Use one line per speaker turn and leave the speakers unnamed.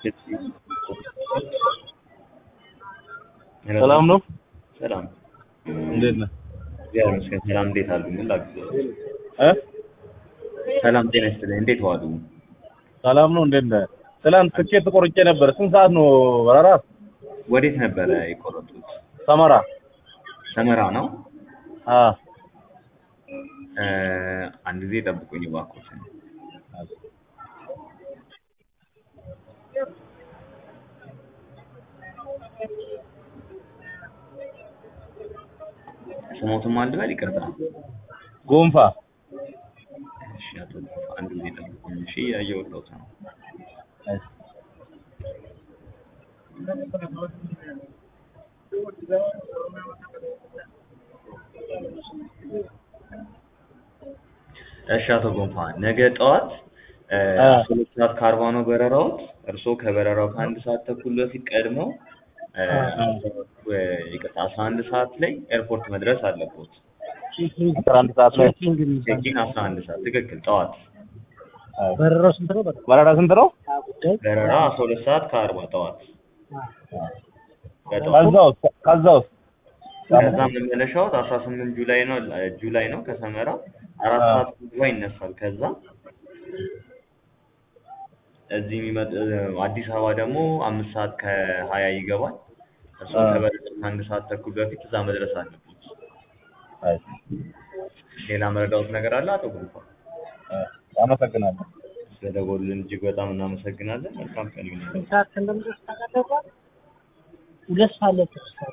ሰላም ነው?
ሰላም
እንዴት ነህ?
እግዚአብሔር ይመስገን። ሰላም እንዴት አሉ? ምን ላግዝህ?
እ
ሰላም ጤና ይስጥልኝ። እንዴት ዋሉ?
ሰላም ነው? እንዴት ነህ? ትናንት ትኬት ቆርጬ ነበር። ስንት ሰዓት ነው በረራ?
ወዴት ነበረ የቆረጡት?
ሰመራ።
ሰመራ ነው።
አ
እ አንድ ጊዜ ጠብቁኝ እባክዎትን። ስሞትም አንድ በል ይቅርታ።
ጎንፋ።
እሺ አቶ ጎንፋ አንድ ጊዜ ጠብቁኝ። እሺ እያየሁልዎት ነው። እሺ አቶ ጎንፋ ነገ ጠዋት እ
አ
አስራ ሁለት ሰዓት ከአርባ ነው በረራዎት። እርስዎ ከበረራው ከአንድ ሰዓት ተኩል በፊት ቀድመው እ እ ይቅርታ አስራ አንድ ሰዓት ላይ ኤርፖርት መድረስ አለቦት።
አስራ አንድ ሰዓት ላይ
ቼኪን አስራ አንድ ሰዓት ትክክል ጠዋት።
በረራው ስንት ነው?
በረራ ስንት ነው?
በረራ አስራ ሁለት ሰዓት ከአርባ ጠዋት በጠዋት
ከዛውስ ከዛውስ
ከዛ መመለሻዎት አስራ ስምንት ጁላይ ነው ጁላይ ነው ከሰመራ አራት ሰዓት ጉዞ ይነሳል። ከዛ እዚህ የሚመጥ አዲስ አበባ ደግሞ አምስት ሰዓት ከሀያ ይገባል። እሱ
አ
ከበረራው ከአንድ ሰዓት ተኩል በፊት እዛ መድረስ አለበት።
አይ
ሌላ መረዳዎት ነገር አለ አቶ ጉንፋ?
አመሰግናለሁ።
ስለደወሉልን እጅግ በጣም እናመሰግናለን። መልካም ቀን ይሁንልዎት።
ስንት ሰዓት እንደምደርስ ታውቃለህ? ሁለት ሰዓት ላይ